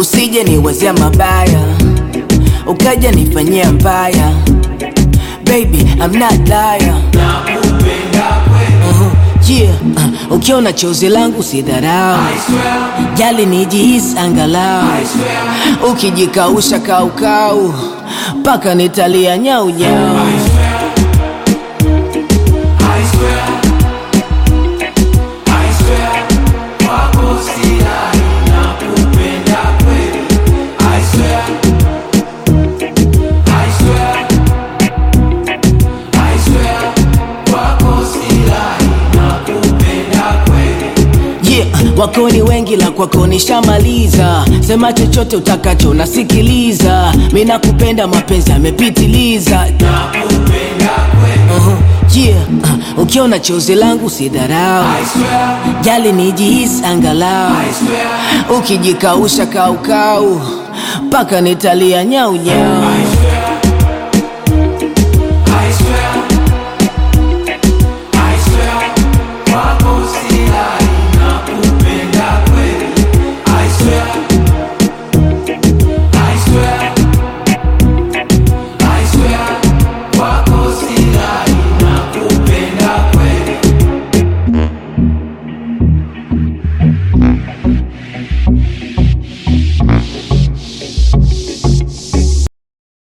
usije niwazia mabaya ukaja nifanyia mbaya baby I'm not liar uh-huh. yeah. uh, ukiona chozi langu sidharau jali nijihisi angalau ukijikausha kaukau mpaka nitalia nyaunyau yeah. wako ni wengi la kwako nishamaliza sema chochote utakacho nasikiliza mi nakupenda mapenzi yamepitiliza uh-huh. yeah. uh, ukiona chozi langu sidharau jali nijihisi angalau ukijikausha kaukau mpaka nitalia nyaunyau I swear,